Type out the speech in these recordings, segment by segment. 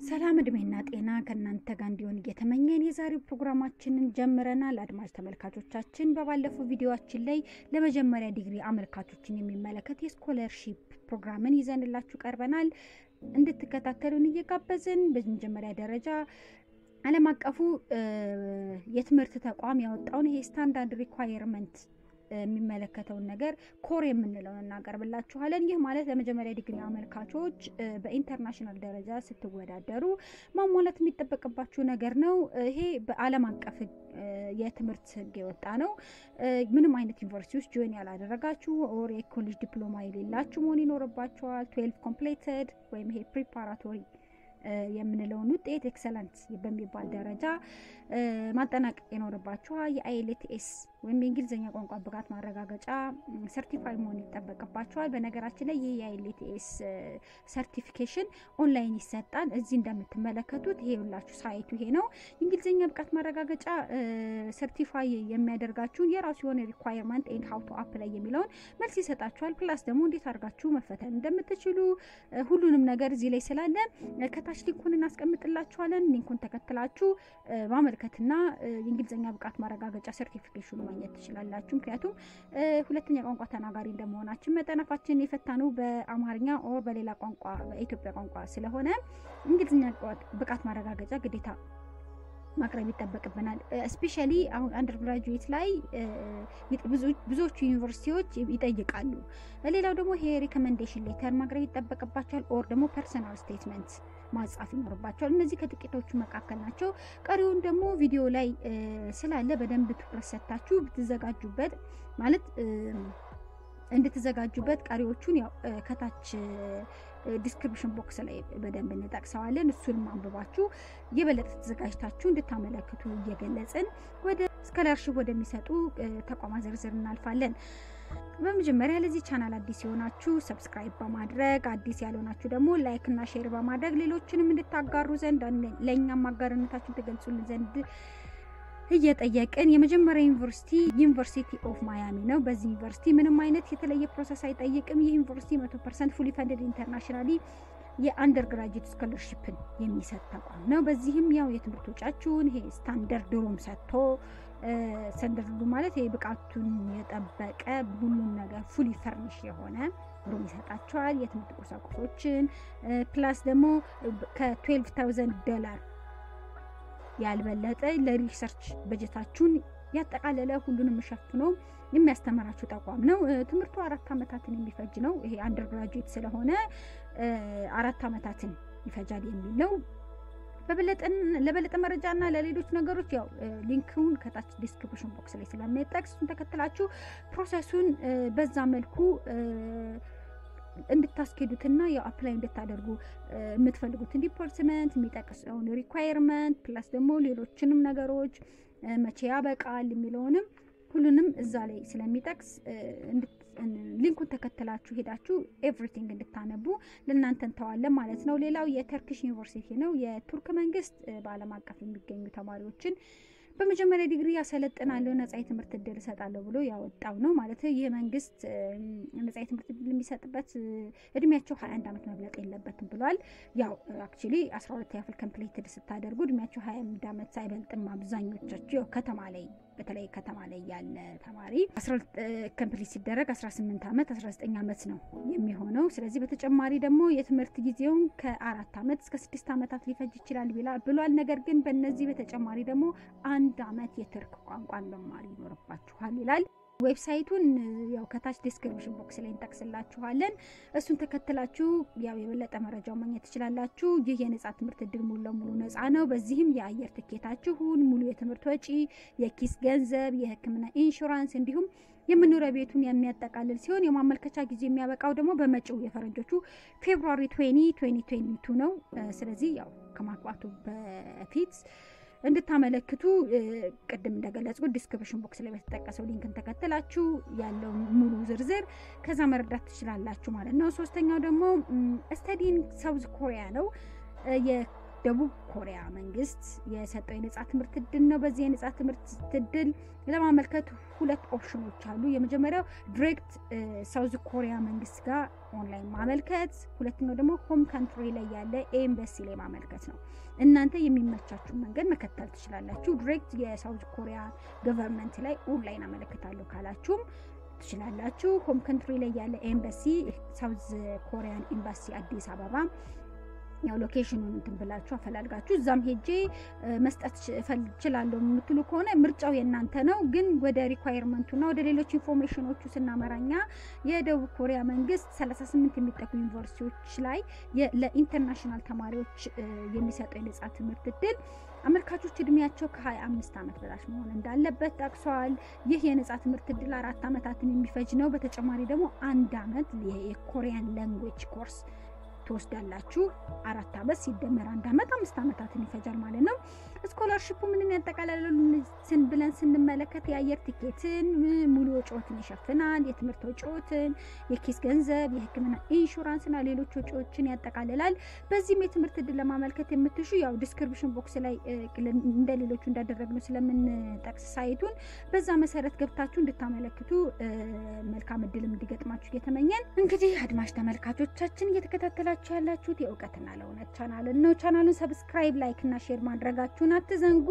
ሰላም እድሜና ጤና ከእናንተ ጋር እንዲሆን እየተመኘን የዛሬው ፕሮግራማችንን ጀምረናል። አድማጭ ተመልካቾቻችን በባለፈው ቪዲዮችን ላይ ለመጀመሪያ ዲግሪ አመልካቾችን የሚመለከት የስኮለርሺፕ ፕሮግራምን ይዘንላችሁ ቀርበናል። እንድትከታተሉን እየጋበዝን በመጀመሪያ ደረጃ ዓለም አቀፉ የትምህርት ተቋም ያወጣውን ይሄ ስታንዳርድ ሪኳየርመንት የሚመለከተውን ነገር ኮር የምንለውን እናቀርብላችኋለን። ይህ ማለት ለመጀመሪያ ዲግሪ አመልካቾች በኢንተርናሽናል ደረጃ ስትወዳደሩ ማሟላት የሚጠበቅባችሁ ነገር ነው። ይሄ በዓለም አቀፍ የትምህርት ሕግ የወጣ ነው። ምንም አይነት ዩኒቨርሲቲ ውስጥ ጆይን ያላደረጋችሁ ኦር የኮሌጅ ዲፕሎማ የሌላችሁ መሆን ይኖርባችኋል። ትዌልቭ ኮምፕሌትድ ወይም ይሄ ፕሪፓራቶሪ የምንለውን ውጤት ኤክሰለንት በሚባል ደረጃ ማጠናቀቅ ይኖርባችኋል። የአይኤልቲኤስ ወይም የእንግሊዝኛ ቋንቋ ብቃት ማረጋገጫ ሰርቲፋይ መሆን ይጠበቅባቸዋል። በነገራችን ላይ ይህ የአይኤልቲኤስ ሰርቲፊኬሽን ኦንላይን ይሰጣል። እዚህ እንደምትመለከቱት ይሄ ሁላችሁ ሳይቱ ይሄ ነው። የእንግሊዝኛ ብቃት ማረጋገጫ ሰርቲፋይ የሚያደርጋችሁን የራሱ የሆነ ሪኳየርመንት ኤንድ ሀው ቱ አፕላይ የሚለውን መልስ ይሰጣችኋል። ፕላስ ደግሞ እንዴት አድርጋችሁ መፈተን እንደምትችሉ ሁሉንም ነገር እዚህ ላይ ስላለ ከታች ሊንኩን እናስቀምጥላችኋለን። ሊንኩን ተከትላችሁ ማመልከትና የእንግሊዝኛ ብቃት ማረጋገጫ ሰርቲፊኬሽኑ ማግኘት ትችላላችሁ። ምክንያቱም ሁለተኛ ቋንቋ ተናጋሪ እንደመሆናችን መጠን አፋችን የፈታነው በአማርኛ ኦር በሌላ ቋንቋ በኢትዮጵያ ቋንቋ ስለሆነ እንግሊዝኛ ብቃት ማረጋገጫ ግዴታ ማቅረብ ይጠበቅብናል። ስፔሻሊ አሁን አንደር ግራጁዌት ላይ ብዙዎቹ ዩኒቨርሲቲዎች ይጠይቃሉ። ሌላው ደግሞ ይሄ ሪኮመንዴሽን ሌተር ማቅረብ ይጠበቅባቸዋል። ኦር ደግሞ ፐርሰናል ስቴትመንት ማጻፍ ይኖርባቸዋል። እነዚህ ከጥቂቶቹ መካከል ናቸው። ቀሪውን ደግሞ ቪዲዮ ላይ ስላለ በደንብ ትኩረት ሰጥታችሁ ብትዘጋጁበት ማለት እንድትዘጋጁበት ቀሪዎቹን ያው ከታች ዲስክሪፕሽን ቦክስ ላይ በደንብ እንጠቅሰዋለን። እሱንም አንብባችሁ የበለጠ ተዘጋጅታችሁ እንድታመለክቱ እየገለጽን ወደ ስኮላርሽፕ ወደሚሰጡ ተቋማት ዝርዝር እናልፋለን። በመጀመሪያ ለዚህ ቻናል አዲስ የሆናችሁ ሰብስክራይብ በማድረግ አዲስ ያልሆናችሁ ደግሞ ላይክ እና ሼር በማድረግ ሌሎችንም እንድታጋሩ ዘንድ ለእኛም አጋርነታችሁን ትገልጹልን ዘንድ እየጠየቅን የመጀመሪያ ዩኒቨርሲቲ ዩኒቨርሲቲ ኦፍ ማያሚ ነው። በዚህ ዩኒቨርሲቲ ምንም አይነት የተለየ ፕሮሰስ አይጠይቅም። ይህ ዩኒቨርሲቲ መቶ ፐርሰንት ፉሊ ፈንድድ ኢንተርናሽናሊ የአንደር ግራጁዌት ስኮለርሽፕን የሚሰጥ ተቋም ነው። በዚህም ያው የትምህርት ወጪያችሁን ይሄ ስታንደርድ ሩም ሰጥቶ ስታንደርድ ሩም ማለት ይሄ ብቃቱን የጠበቀ ሁሉም ነገር ፉሊ ፈርኒሽ የሆነ ሩም ይሰጣቸዋል። የትምህርት ቁሳቁሶችን ፕላስ ደግሞ ከትዌልቭ ታውዘንድ ዶላር ያልበለጠ ለሪሰርች በጀታችሁን ያጠቃለለ ሁሉንም ሸፍኖ የሚያስተምራችሁ ተቋም ነው። ትምህርቱ አራት ዓመታትን የሚፈጅ ነው። ይሄ አንደር ግራጁዌት ስለሆነ አራት ዓመታትን ይፈጃል የሚል ነው። ለበለጠ መረጃና ለሌሎች ነገሮች ያው ሊንክውን ከታች ዲስክሪፕሽን ቦክስ ላይ ስለሚጠቅስ እሱን ተከትላችሁ ፕሮሰሱን በዛ መልኩ እንድታስኬዱትና ያው አፕላይ እንድታደርጉ የምትፈልጉትን ዲፓርትመንት የሚጠቅሰውን ሪኳየርመንት ፕላስ ደግሞ ሌሎችንም ነገሮች መቼ ያበቃል የሚለውንም ሁሉንም እዛ ላይ ስለሚጠቅስ ሊንኩን ተከትላችሁ ሄዳችሁ ኤቭሪቲንግ እንድታነቡ ለእናንተ እንተዋለን ማለት ነው። ሌላው የተርኪሽ ዩኒቨርሲቲ ነው። የቱርክ መንግስት በዓለም አቀፍ የሚገኙ ተማሪዎችን በመጀመሪያ ዲግሪ ያሰለጥናለሁ ነጻ የትምህርት እድል እሰጣለሁ ብሎ ያወጣው ነው ማለት ይህ መንግስት ነጻ የትምህርት እድል የሚሰጥበት እድሜያቸው ሀያ አንድ ዓመት መብለጥ የለበትም ብሏል። ያው አክቹዋሊ አስራ ሁለት ያክል ኮምፕሊትድ ስታደርጉ እድሜያቸው ሀያ አንድ ዓመት ሳይበልጥም አብዛኞቻቸው ከተማ ላይ በተለይ ከተማ ላይ ያለ ተማሪ አስራ ሁለት ኮምፕሊት ሲደረግ አስራ ስምንት ዓመት አስራ ዘጠኝ ዓመት ነው የሚሆነው። ስለዚህ በተጨማሪ ደግሞ የትምህርት ጊዜውን ከአራት ዓመት እስከ ስድስት ዓመታት ሊፈጅ ይችላል ብሏል። ነገር ግን በእነዚህ በተጨማሪ ደግሞ አንድ ዓመት የቱርክ ቋንቋን መማር ይኖርባችኋል ይላል። ዌብሳይቱን ያው ከታች ዲስክሪፕሽን ቦክስ ላይ እንጠቅስላችኋለን። እሱን ተከትላችሁ ያው የበለጠ መረጃው ማግኘት ትችላላችሁ። ይህ የነጻ ትምህርት እድል ሙሉ ለሙሉ ነጻ ነው። በዚህም የአየር ትኬታችሁን፣ ሙሉ የትምህርት ወጪ፣ የኪስ ገንዘብ፣ የሕክምና ኢንሹራንስ እንዲሁም የመኖሪያ ቤቱን የሚያጠቃልል ሲሆን የማመልከቻ ጊዜ የሚያበቃው ደግሞ በመጪው የፈረንጆቹ ፌብሩዋሪ 20 2022 ነው። ስለዚህ ያው ከማግባቱ በፊት እንድታመለክቱ ቅድም እንደገለጽኩት ዲስክሪፕሽን ቦክስ ላይ በተጠቀሰው ሊንክን ተከትላችሁ ያለው ሙሉ ዝርዝር ከዛ መረዳት ትችላላችሁ ማለት ነው። ሶስተኛው ደግሞ ስተዲን ሳውዝ ኮሪያ ነው። ደቡብ ኮሪያ መንግስት የሰጠው የነጻ ትምህርት እድል ነው። በዚህ የነጻ ትምህርት እድል ለማመልከት ሁለት ኦፕሽኖች አሉ። የመጀመሪያው ዲሬክት ሳውዝ ኮሪያ መንግስት ጋር ኦንላይን ማመልከት፣ ሁለተኛው ደግሞ ሆም ካንትሪ ላይ ያለ ኤምባሲ ላይ ማመልከት ነው። እናንተ የሚመቻችሁን መንገድ መከተል ትችላላችሁ። ዲሬክት የሳውዝ ኮሪያ ገቨርንመንት ላይ ኦንላይን አመለክታለሁ ካላችሁም ትችላላችሁ። ሆም ካንትሪ ላይ ያለ ኤምባሲ ሳውዝ ኮሪያን ኤምባሲ አዲስ አበባ ያው ሎኬሽኑን እንትን ብላችሁ አፈላልጋችሁ እዛም ሄጄ መስጠት እችላለሁ የምትሉ ከሆነ ምርጫው የእናንተ ነው። ግን ወደ ሪኳየርመንቱና ወደ ሌሎች ኢንፎርሜሽኖቹ ስናመራኛ የደቡብ ኮሪያ መንግስት 38 የሚጠጉ ዩኒቨርሲቲዎች ላይ ለኢንተርናሽናል ተማሪዎች የሚሰጠው የነጻ ትምህርት እድል አመልካቾች እድሜያቸው ከ25 ዓመት በታች መሆን እንዳለበት ጠቅሰዋል። ይህ የነጻ ትምህርት እድል አራት ዓመታትን የሚፈጅ ነው። በተጨማሪ ደግሞ አንድ ዓመት የኮሪያን ላንጉዌጅ ኮርስ ትወስዳላችሁ። አራት ዓመት ሲደመር አንድ ዓመት አምስት ዓመታትን ይፈጃል ማለት ነው። ስኮላርሽፑ ምንን ያጠቃልላል ስን ብለን ስንመለከት የአየር ቲኬትን፣ ሙሉ ወጪዎትን ይሸፍናል። የትምህርት ወጪዎትን፣ የኪስ ገንዘብ፣ የሕክምና ኢንሹራንስና ሌሎች ወጪዎችን ያጠቃልላል። በዚህም የትምህርት እድል ለማመልከት የምትሹ ያው ዲስክሪፕሽን ቦክስ ላይ እንደ ሌሎቹ እንዳደረግነው ስለምንጠቅስ ሳይቱን በዛ መሰረት ገብታችሁ እንድታመለክቱ መልካም እድልም እንዲገጥማችሁ እየተመኘን እንግዲህ አድማጭ ተመልካቾቻችን እየተከታተላችሁ ያላችሁት የእውቀትና ለእውነት ቻናልን ነው። ቻናሉን ሰብስክራይብ፣ ላይክ እና ሼር ማድረጋችሁን አትዘንጉ።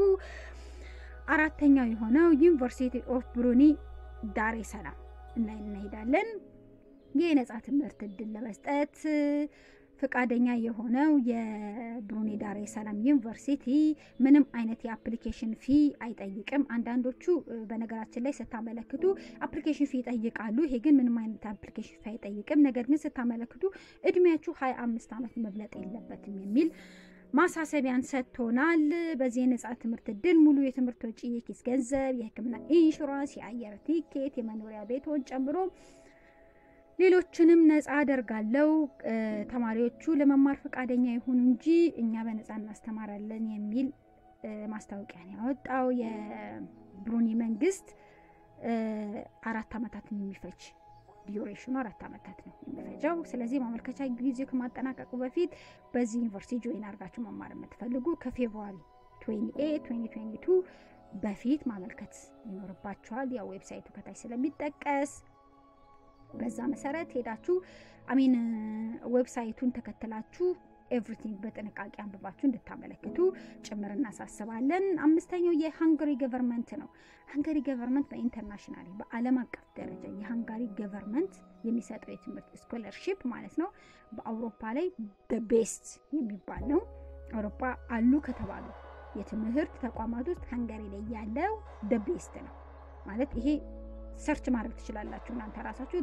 አራተኛው የሆነው ዩኒቨርሲቲ ኦፍ ብሩኒ ዳሬ ሰላም ላይ እንሄዳለን። ይህ የነጻ ትምህርት እድል ለመስጠት ፈቃደኛ የሆነው የብሩኔ ዳሬ ሰላም ዩኒቨርሲቲ ምንም አይነት የአፕሊኬሽን ፊ አይጠይቅም። አንዳንዶቹ በነገራችን ላይ ስታመለክቱ አፕሊኬሽን ፊ ይጠይቃሉ። ይሄ ግን ምንም አይነት አፕሊኬሽን ፊ አይጠይቅም። ነገር ግን ስታመለክቱ እድሜያችሁ ሀያ አምስት ዓመት መብለጥ የለበትም የሚል ማሳሰቢያን ሰጥቶናል። በዚህ የነጻ ትምህርት እድል ሙሉ የትምህርት ወጪ፣ የኪስ ገንዘብ፣ የሕክምና ኢንሹራንስ፣ የአየር ቲኬት፣ የመኖሪያ ቤቶን ጨምሮ ሌሎችንም ነጻ አደርጋለሁ። ተማሪዎቹ ለመማር ፈቃደኛ ይሁኑ እንጂ እኛ በነጻ እናስተማራለን የሚል ማስታወቂያን ያወጣው የብሩኒ መንግስት አራት ዓመታትን የሚፈጅ ዲዩሬሽኑ አራት ዓመታት ነው የሚፈጀው። ስለዚህ ማመልከቻ ጊዜ ከማጠናቀቁ በፊት በዚህ ዩኒቨርሲቲ ጆይን አድርጋችሁ መማር የምትፈልጉ ከፌብሩዋሪ 28 2022 በፊት ማመልከት ይኖርባችኋል። ያው ዌብሳይቱ ከታች ስለሚጠቀስ በዛ መሰረት ሄዳችሁ አሚን ዌብሳይቱን ተከትላችሁ ኤቭሪቲንግ በጥንቃቄ አንብባችሁ እንድታመለክቱ ጭምር እናሳስባለን። አምስተኛው የሃንጋሪ ገቨርንመንት ነው። ሃንጋሪ ገቨርንመንት በኢንተርናሽናል በዓለም አቀፍ ደረጃ የሃንጋሪ ገቨርንመንት የሚሰጠው የትምህርት ስኮለርሺፕ ማለት ነው በአውሮፓ ላይ ቤስት የሚባል ነው። አውሮፓ አሉ ከተባሉ የትምህርት ተቋማት ውስጥ ሃንጋሪ ላይ ያለው ቤስት ነው ማለት ይሄ ሰርች ማድረግ ትችላላችሁ እናንተ ራሳችሁ።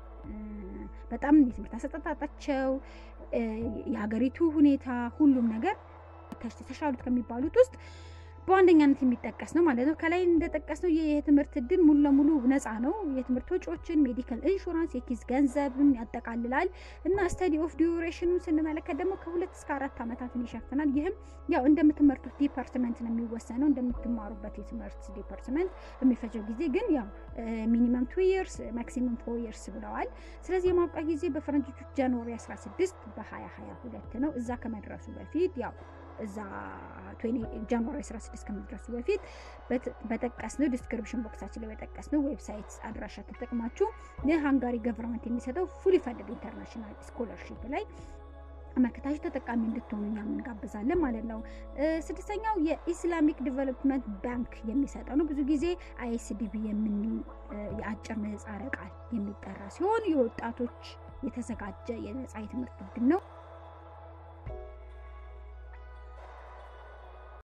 በጣም የትምህርት አሰጣጣቸው የሀገሪቱ ሁኔታ ሁሉም ነገር ተሻሉት ከሚባሉት ውስጥ በዋነኛነት የሚጠቀስ ነው ማለት ነው። ከላይ እንደጠቀስ ነው የትምህርት እድል ሙሉ ለሙሉ ነፃ ነው። የትምህርት ወጪዎችን፣ ሜዲካል ኢንሹራንስ፣ የኪስ ገንዘብን ያጠቃልላል እና ስተዲ ኦፍ ዲዩሬሽኑን ስንመለከት ደግሞ ከሁለት እስከ አራት ዓመታትን ይሸፍናል። ይህም ያው እንደምትመርጡት ዲፓርትመንት ነው የሚወሰነው። እንደምትማሩበት የትምህርት ዲፓርትመንት የሚፈጀው ጊዜ ግን ያው ሚኒመም ቱ ይርስ ማክሲመም ፎር ይርስ ብለዋል። ስለዚህ የማብቂያ ጊዜ በፈረንጆቹ ጃንዋሪ 16 በ2022 ነው። እዛ ከመድረሱ በፊት ያው እዛ ጃንዋሪ 16 ከመድረሱ በፊት በጠቀስነው ዲስክሪፕሽን ቦክሳችን ላይ በጠቀስነው ዌብሳይት አድራሻ ተጠቅማችሁ የሃንጋሪ ገቨርንመንት የሚሰጠው ፉሊ ፈንድድ ኢንተርናሽናል ስኮለርሺፕ ላይ አመልክታችሁ ተጠቃሚ እንድትሆኑ እኛም እንጋብዛለን ማለት ነው። ስድስተኛው የኢስላሚክ ዲቨሎፕመንት ባንክ የሚሰጠው ነው። ብዙ ጊዜ አይኤስዲቢ የሚል የአጭር ምህጻረ ቃል የሚጠራ ሲሆን የወጣቶች የተዘጋጀ የነጻ የትምህርት እድል ነው።